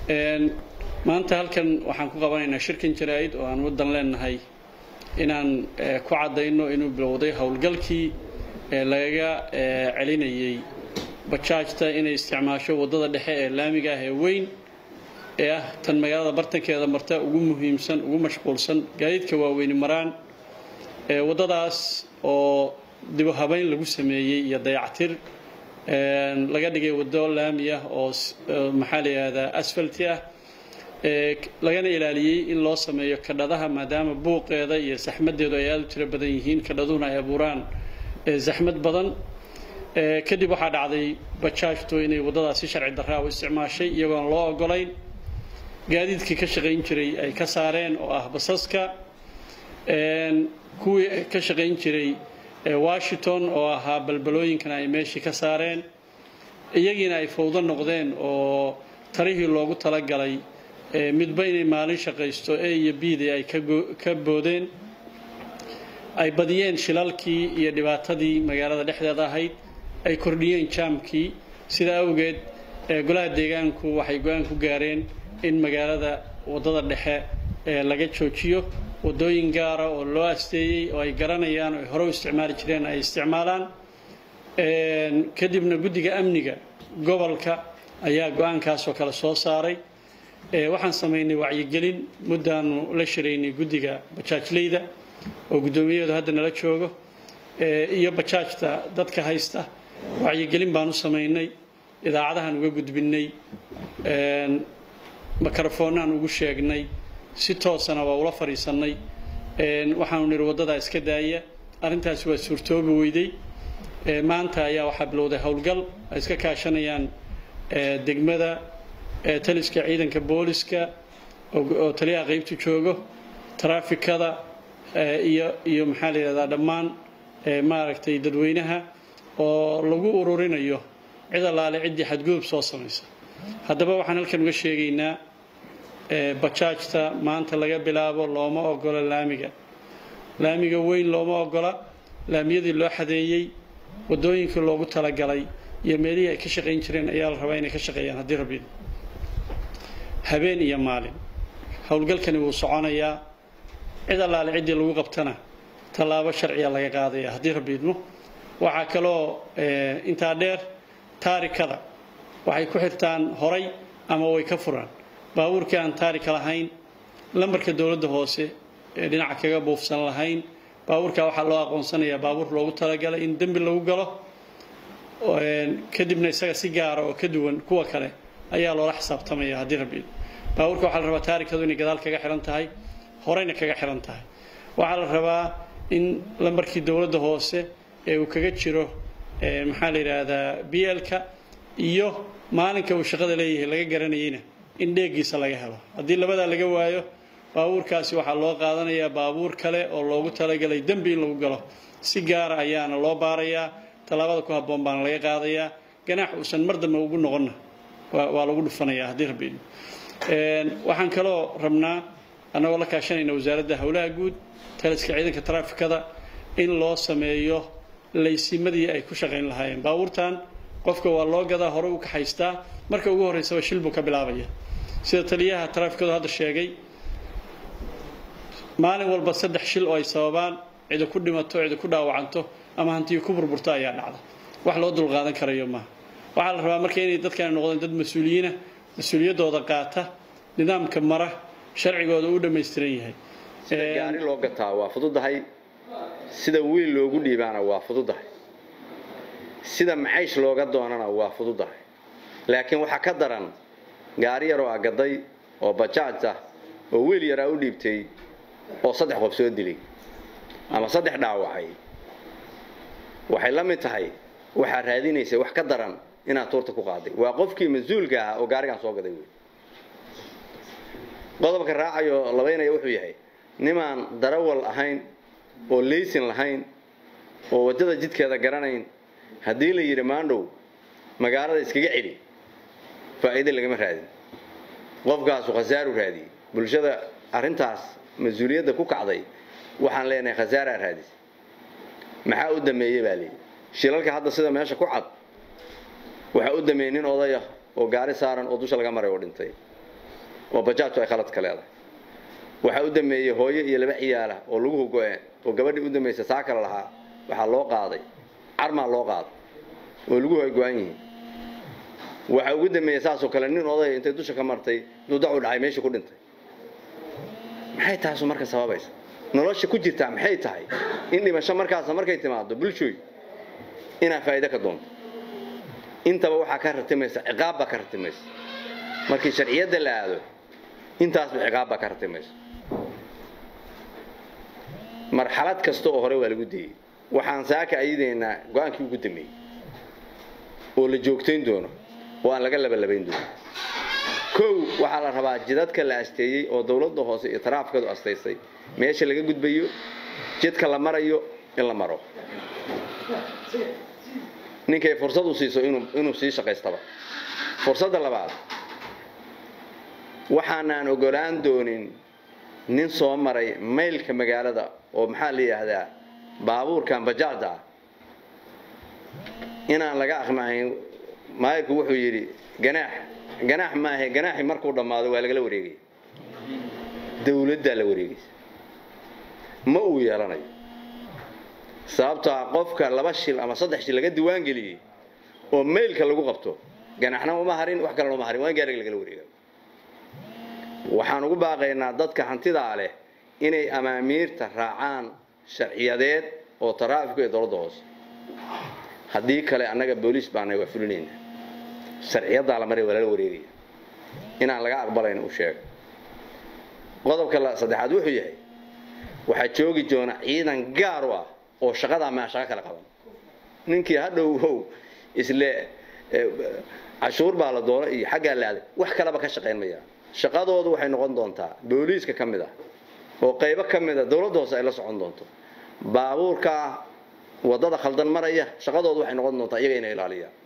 maanta halkan waxaan ku qabanaynaa shirkan jaraa'id oo aan waddan leenahay inaan ku caddayno inuu bilowday howlgalkii lagaga celinayay bajaajta inay isticmaasho waddada dhexe ee laamiga ah ee weyn ee ah tan magaalada bartankeeda marta ugu muhiimsan ugu mashquulsan gaadiidka waaweyni maraan waddadaas oo dibu habeyn lagu sameeyey iyo dayactir laga dhigay waddo laami ah oo maxaa la yidhahdaa asfalti ah lagana ilaaliyey in loo sameeyo kadhadaha maadaama buuqeeda iyo saxmadeedu ay aada u tiro badan yihiin kadhaduhuna ay abuuraan zaxmad badan kadib waxaa dhacday bajaajtu inay waddadaas si sharci darraa u isticmaashay iyagoon loo ogolayn gaadiidkii ka shaqayn jiray ay ka saareen oo ah basaska kuwii ka shaqayn jiray washington oo ahaa balbalooyinkana ay meeshii ka saareen iyagiina ay fawdo noqdeen oo tarihii loogu talagalay midba inay maalin shaqaysto a iyo bda ay ka boodeen ay badiyeen shilalkii iyo dhibaatadii magaalada dhexdeeda ahayd ay kordhiyeen jaamkii sida awgeed golaha deegaanku waxay go-aan ku gaareen in magaalada waddada dhexe laga joojiyo waddooyin gaara oo loo asteeyey oo ay garanayaan oo ay hore u isticmaali jireen ay isticmaalaan kadibna guddiga amniga gobolka ayaa go-aankaasoo kale soo saaray waxaan samaynay wacyigelin muddaanu la shiraynay guddiga bajaajleyda oo guddoomiyaheedu hadda nala joogo iyo bajaajta dadka haysta wacyigelin baan u samaynay idaacadahaan uga gudbinay mikrofoonnaan ugu sheegnay si toosana waa ula fadhiisannay waxaanu nidhi waddadaa iska daaya arrintaasi waa suurtoobi weyday maanta ayaa waxaa bilowday howlgal ay iska kaashanayaan degmada taliska ciidanka booliska oo taliyaha qaybtu joogo taraafikada iyo iyo maxaa la yidhahdaa dhammaan maaragtay dadweynaha oo lagu ururinayo cid allaale ciddii xadgudub soo samaysa haddaba waxaan halkan uga sheegaynaa bajaajta maanta laga bilaabo looma ogola laamiga laamiga weyn looma ogola laamiyadii loo xadeeyey waddooyinkii loogu talagalay iyo meelihii ay ka shaqayn jireen ayaa la rabaa inay ka shaqeeyaan haddii rabbi habeen iyo maalin howlgalkani wuu soconayaa cid allaale ciddii lagu qabtana tallaabo sharciya laga qaadaya haddii rabbi idmo waxaa kaloo intaa dheer taarikada waxay ku xirtaan horay ama way ka furaan baabuurkii aan taarika lahayn lambarka dowladda hoose ee dhinaca kaga buufsan lahayn baabuurkaa waxaa loo aqoonsanayaa baabuur loogu talagalay in dembi lagu galo kadibna isaga si gaara oo ka duwan kuwa kale ayaa loola xisaabtamaya haddii rabbi baabuurka waxaa la rabaa taarikadu inay gadaal kaga xihan tahay horeyna kaga xihan tahay waxaa la rabaa in lambarkii dowladda hoose ee uu kaga jiro maxaa la yidhaahdaa b l-ka iyo maalinka uu shaqada leeyahay laga garanayeyna in dheegiisa laga helo haddii labadaa laga waayo baabuurkaasi waxaa loo qaadanayaa baabuur kale oo loogu talagalay dembi in lagu galo si gaara ayaana loo baarayaa tallaabada ku habboon baana laga qaadayaa ganaax uusan mar dambe ugu noqonna waa lagu dhufanayaa haddii rabbi waxaan kaloo rabnaa annagoo la kaashanayna wasaaradda howlaha guud taliska ciidanka taraafikada in loo sameeyo laysimadii ay ku shaqayn lahaayeen baabuurtan qofka waa loo gadaa hore u kaxaystaa marka ugu horreysaba shil buu ka bilaabaya sida taliyaha taraafikadu hadda sheegay maalin walba saddex shil oo ay sababaan cidi ku dhimato cidi ku dhaawacanto ama hantiyo ku burburto ayaa dhacda wax loo dulqaadan karayo maaha waxaa la rabaa marka inay dadkani noqdeen dad mas-uuliyiina mas-uuliyaddooda qaata nidaamka mara sharcigooda u dhammaystiran yahay sida gaari loo gataa waa fududahay sida wiil loogu dhiibaana waa fududahay sida macaysh looga doonana waa fududahay laakiin waxaa ka daran gaari yaroo agaday oo bajaaj ah oo wiil yaraa u dhiibtay oo saddex qof soo dilay ama saddex dhaawacay waxay la mid tahay waxaa raadinaysa wax ka daran inaad tuurta ku qaaday waa qofkii mas-uulka ahaa oo gaarigaan soo gaday wey qodobka raacayo labaynaya wuxuu yahay nimaan darawal ahayn oo laysin lahayn oo waddada jidkeeda garanayn haddii la yidhi maandhow magaalada iskaga celi faa'iide lagama raadin qofkaasu khasaaru raadiyey bulshada arrintaas mas-uuliyadda ku kacday waxaan leenahay khasaaraa raadis maxaa u dameeyey baa leeyihi shilalka hadda sida meesha ku cad waxaa u dameeyey nin odaya oo gaari saaran oo dusha laga maray oo dhintay oo bajaajtu ay khaladka leedahay waxaa u dameeyey hooyo iyo laba ciyaala oo laguhu go-een oo gabadhii u damaysa saa kale lahaa waxaa loo qaaday carmaa loo qaaday oo laguhu ay go-an yihiin waxaa ugu dameeyey saasoo kale nin oday intay dusha ka martay duudacu dhacay meeshii ku dhintay maxay taasu marka sababaysa nolosha ku jirtaa maxay tahay in dhimasho markaasa markay timaado bulshooy inaa faa'iide ka doonto intaba waxaa ka ratimaysa ciqaab baa ka ratimaysa markii sharciyadda la aado intaasba ciqaab baa ka ratimaysa marxalad kasta oo hore waa lagu dayey waxaan saaka ayadaynaa go-aankii ugu dameeyey oo la joogtayn doono oo aan laga labalabayn doono kow waxaa la rabaa jidadka la asteeyey oo dawladda hoose iyo taraafkadu astaysay meesha laga gudbayo jidka la marayo in la maro ninkay fursad u siiso inuu sii shaqaystaba fursadda labaad waxaanaan ogolaan doonin nin soo maray maylka magaalada oo maxaa la yidhaahdaa baabuurkan bajaajda ah inaan laga aqmacayn maayirku wuxuu yidhi ganaax ganaax maahe ganaaxi markuu dhammaado waa lagala wareegaya dawladdaa la wareegaysa ma uu yeelanayo sababtaa qofka laba shil ama saddex shil laga diwaan geliyey oo maylka lagu qabto ganaxna uma harin wax kalena uma harin waa in gaariga lagala wareega waxaan ugu baaqaynaa dadka hantidaa leh inay amaamiirta raacaan sharciyadeed oo taraafika iyo dowladda hoose haddii kale annaga booliis baana waa fulinayna sharciyaddaa la maray waa lala wareegaya inaan laga aqbalayn u sheego qodobka saddexaad wuxuu yahay waxaa joogi doona ciidan gaar u ah oo shaqadaa maa shaqo kala qaban ninkii hadhow how isle cashuur baa la doono iyo xaggaa la aaday wax kaleba ka shaqayn maya shaqadoodu waxay noqon doontaa booliiska ka mid ah oo qaybo ka mid a dowladda hoose ay la socon doonto baabuurka waddada khaldan maraya shaqadoodu waxay noqon doontaa iyaga inay ilaaliyaan